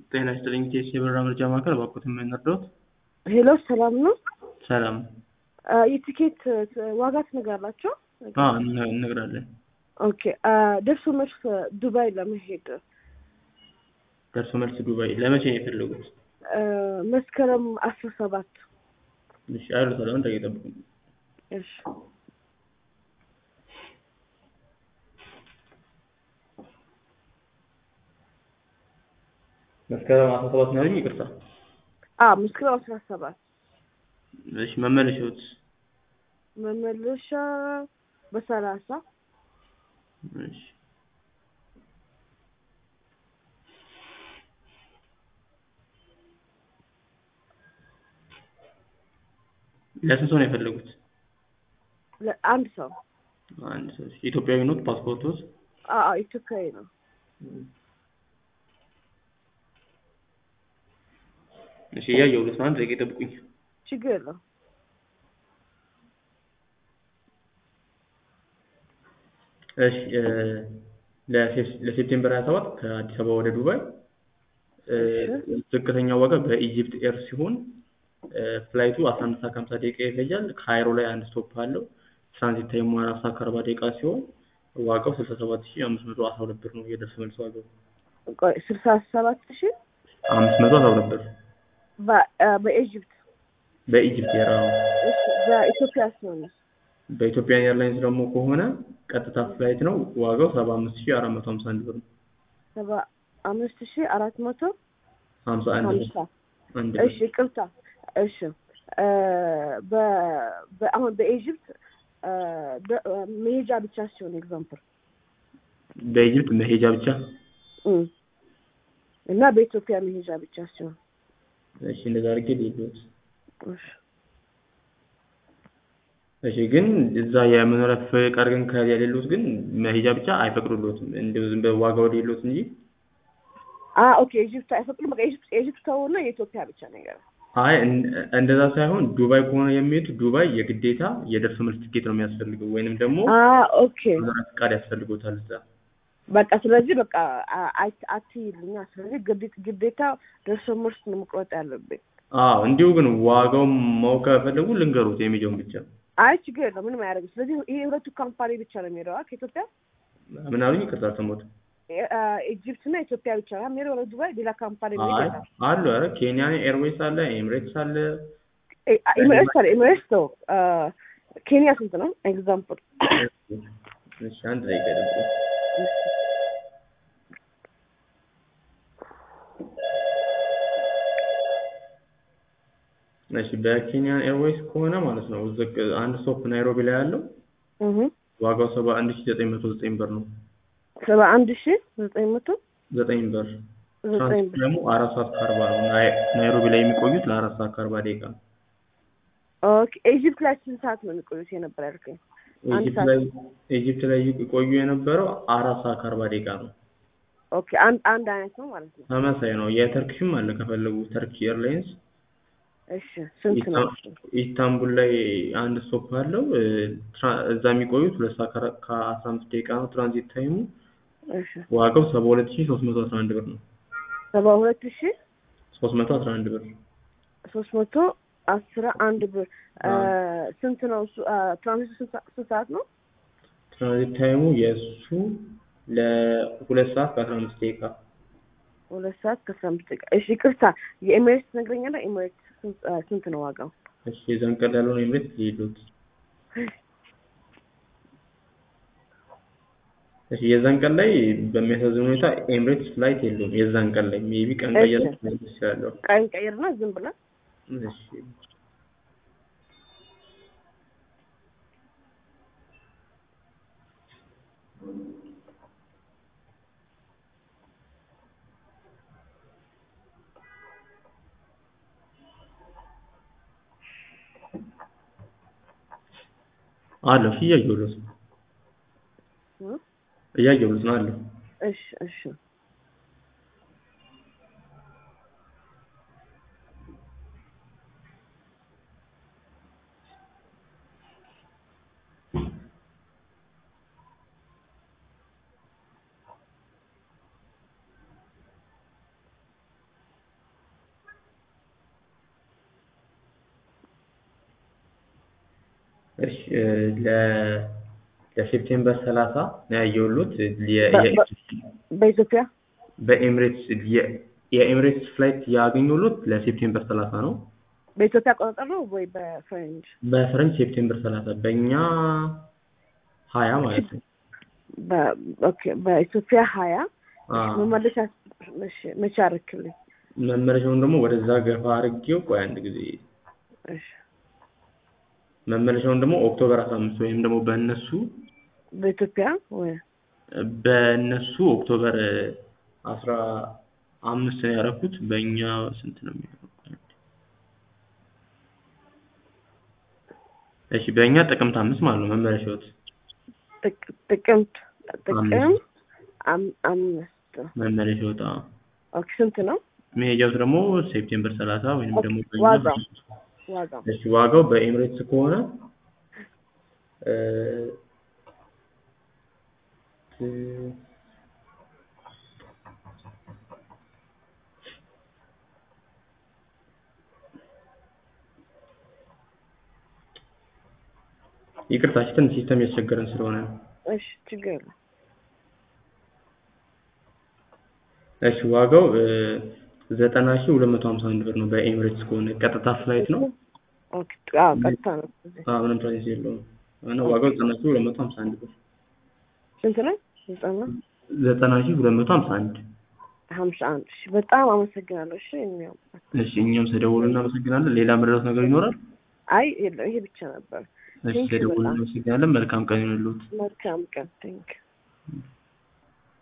ጤና ይስጥልኝ ቴስ የበረራ መረጃ ማዕከል እባክዎት የምንረዳዎት? ሄሎ ሰላም ነው? ሰላም አ፣ የቲኬት ዋጋ ትነግራላችሁ? አዎ እነ- እነግራለን። ኦኬ አ፣ ደርሶ መልስ ዱባይ ለመሄድ ደርሶ መልስ ዱባይ ለመቼ ነው የፈለጉት? አ፣ መስከረም አስራ ሰባት እሺ አይሉታል አሁን ደቂቃ ይጠብቁኝ። እሺ መስከረም አስራ ሰባት ነው ያሉኝ? ይቅርታ። አ መስከረም አስራ ሰባት እሺ መመለሻዎት? መመለሻ በሰላሳ እሺ ለስንት ሰው ነው የፈለጉት? ለአንድ ሰው አንድ ሰው። እሺ ኢትዮጵያዊ ኖት? ፓስፖርቶት? አ አ፣ ኢትዮጵያዊ ነው። እሺ እያየሁለት ነው። አንድ ደቂቃ ይጠብቁኝ። ችግር የለው። እሺ እ፣ ለሴፕ- ለሴፕቴምበር 27 ከአዲስ አበባ ወደ ዱባይ እ፣ ዝቅተኛው ዋጋ በኢጂፕት ኤር ሲሆን እ፣ ፍላይቱ 11 ሰዓት ከ50 ደቂቃ ይፈጃል። ካይሮ ላይ አንድ ስቶፕ አለው። ትራንዚት ታይሙ 4 ሰዓት ከ40 ደቂቃ ሲሆን ዋጋው 67512 ብር ነው። የደርሶ መልስ ዋጋው ቆይ ስልሳ ሰባት ሺህ 512 ብር በ- አ፣ በኢጅፕት በኢጂፕት ኤር። አዎ። እሺ፣ በኢትዮጵያ ሲሆንስ በኢትዮጵያ ኤርላይንስ ደግሞ ከሆነ ቀጥታ ፍላይት ነው። ዋጋው 75451 ብር ነው። ሰባ አምስት ሺህ አራት መቶ 51 ሀምሳ ብር አንድ ብር እሺ ቅርታ እሺ እ፣ በ- በ- አሁን በኢጅፕት እ፣ በ- መሄጃ ብቻ ሲሆን ኤግዛምፕል በኢጂፕት መሄጃ ብቻ እና በኢትዮጵያ መሄጃ ብቻ ሲሆን እሺ እንደዛ አድርጌ ልሂድ። እሺ እሺ ግን እዛ የመኖሪያ ፍቃድ ግን ከሌሎት ግን መሄጃ ብቻ አይፈቅዱሎትም። እንደው ዝም ብለው ዋጋው የሌሎት እንጂ አ ኦኬ ኢጅፕት አይፈቅዱም። በቃ ኢጅፕት ኢጅፕት ተውና የኢትዮጵያ ብቻ ነገር አይ እን- እንደዛ ሳይሆን ዱባይ ከሆነ የሚሄዱት ዱባይ የግዴታ የደርሶ መልስ ትኬት ነው የሚያስፈልገው ወይንም ደግሞ አ ኦኬ መኖሪያ ፍቃድ ያስፈልጎታል እዛ። በቃ ስለዚህ በቃ አ- አት- አትይልኛ ስለዚህ ግዴታ ግዴታ ደርሶ መልስ ነው መቁረጥ ያለብኝ። አዎ እንዲሁ ግን ዋጋው ማወቅ ከፈለጉ ልንገሩት የሚሄደውን ብቻ። አይ ችግር የለው ምንም አያደርግም። ስለዚህ ይሄ ሁለቱ ካምፓኒ ብቻ ነው የሚሄደው አ ከኢትዮጵያ ምን አሉኝ? ይቅርታ አልሰማሁትም። አ፣ ኢጅፕት እና ኢትዮጵያ ብቻ ነው የሚሄደው ወደ ዱባይ ሌላ ካምፓኒ አይ የሚሄድ አሉ። ኧረ ኬንያን ኤርዌይስ አለ፣ ኤምሬትስ አለ። ኤምሬትስ አለ ኤምሬትስ ነው። አ፣ ኬንያ ስንት ነው? ኤግዛምፕል እሺ አንድ ደቂቃ ይጠብቁኝ። እሺ በኬንያን ኤርዌይስ ከሆነ ማለት ነው ዝቅ አንድ ስቶፕ ናይሮቢ ላይ ያለው እህ ዋጋው ሰባ አንድ ሺ ዘጠኝ መቶ ዘጠኝ ብር ነው። ሰባ አንድ ሺህ ዘጠኝ መቶ ዘጠኝ ብር ዘጠኝ ትራንስፖርት ብር ደግሞ አራት ሰዓት ከአርባ ነው። ናይ- ናይሮቢ ላይ የሚቆዩት ለአራት ሰዓት ከአርባ ደቂቃ ነው። ኦኬ ኢጅፕት ላይ ስንት ሰዓት ነው የሚቆዩት የነበር ያልከኝ? አንድ ኢጂፕት ሰዓት። ላይ ኢጂፕት ላይ ይቆዩ የነበረው አራት ሰዓት ከአርባ ደቂቃ ነው። ኦኬ አንድ አንድ አይነት ነው ማለት ነው። ተመሳሳይ ነው። የተርኪሽም አለ ከፈለጉ ተርኪ ኤርላይንስ እሺ ስንት ነው? ኢስታንቡል ላይ አንድ ስቶፕ አለው። እ፣ ትራ- እዛ የሚቆዩት ሁለት ሰዓት ከአራ- ከአስራ አምስት ደቂቃ ነው ትራንዚት ታይሙ። እሺ ዋጋው ሰባ ሁለት ሺ ሶስት መቶ አስራ አንድ ብር ነው። ሰባ ሁለት ሺህ ሶስት መቶ አስራ አንድ ብር ሶስት መቶ አስራ አንድ ብር አ፣ ስንት ነው እሱ? አ፣ ትራንዚቱ ስንት ሰ- ስንት ሰዓት ነው? ትራንዚት ታይሙ የእሱ ለሁለት ሰዓት ከአስራ አምስት ደቂቃ ሁለት ሰዓት ከአስራ አምስት ደቂቃ። እሺ ይቅርታ የኤሚሬትስ ትነግረኛለህ? ኤሚሬትስ ስንት አ፣ ስንት ነው ዋጋው? እሺ የዛን ቀን ያለውን ኤምሬት ሊሄዱት እሺ የዛን ቀን ላይ በሚያሳዝን ሁኔታ ኤምሬትስ ፍላይት የለውም። የዛን ቀን ላይ ሜቢ ቀን ቀየር እሺ። ይችላለሁ። ቀን ቀይርና ዝም ብለህ እሺ አለሁ። እሺ እያየሁለት ነው እ? እያየሁለት ነው አለሁ። እሺ እሺ እሺ እ ለ ለሴፕቴምበር ሰላሳ ነው ያየሁሎት የ- በ- የ- በ- በኢትዮጵያ በኤምሬትስ የ- የኤምሬትስ ፍላይት ያገኘሁሎት ለሴፕቴምበር ሰላሳ ነው። በኢትዮጵያ አቆጣጠር ነው ወይ በፈረንጅ? በፈረንጅ ሴፕቴምበር ሰላሳ በእኛ ሀያ ማለት ነው። በ- ኦኬ በኢትዮጵያ ሀያ አ መመለሻ እሺ፣ መቼ አረክልኝ? መመለሻውን ደግሞ ወደዛ ገፋ አድርጌው ቆይ አንድ ጊዜ እሺ መመለሻውን ደግሞ ኦክቶበር አስራ አምስት ወይም ደግሞ በእነሱ በኢትዮጵያ ወይ በእነሱ ኦክቶበር አስራ አምስት ነው ያደረኩት። በእኛ ስንት ነው የሚሆነው? እሺ በእኛ ጥቅምት አምስት ማለት ነው መመለሻዎት ጥቅ- ጥቅምት ጥቅም አምስት አም- አምስት መመለሻዎት አዎ። ኦኬ ስንት ነው መሄጃው ደግሞ ሴፕቴምበር ሰላሳ ወይም ኦኬ፣ ደግሞ በእኛ ዋጋው? ዋጋው? እሺ ዋጋው በኤምሬትስ ከሆነ እ እ ይቅርታ ትንሽ ሲስተም ያስቸገረን ስለሆነ ነው። እሺ ችግር የለም። እሺ ዋጋው እ ዘጠና ሺህ ሁለት መቶ ሀምሳ አንድ ብር ነው በኤምሬትስ ከሆነ ቀጥታ ፍላይት ነው። ኦኬ አዎ፣ ቀጥታ ነው። እዚህ አዎ ምንም ፕራይስ የለውም። እና ዋጋው ዘጠና ሺህ ሁለት መቶ ሀምሳ አንድ ብር ስንት ነው? ዘጠና ዘጠና ሺህ ሁለት መቶ ሀምሳ አንድ ሀምሳ አንድ እሺ፣ በጣም አመሰግናለሁ። እሺ የሚያው እሺ እኛም ስለደወሉ እናመሰግናለን። ሌላ መረዳት ነገር ይኖራል? አይ የለም፣ ይሄ ብቻ ነበር። እሺ Thank you ስለደወሉ በጣም። እናመሰግናለን። መልካም ቀን ይሁንልዎት። መልካም ቀን። ቴንክ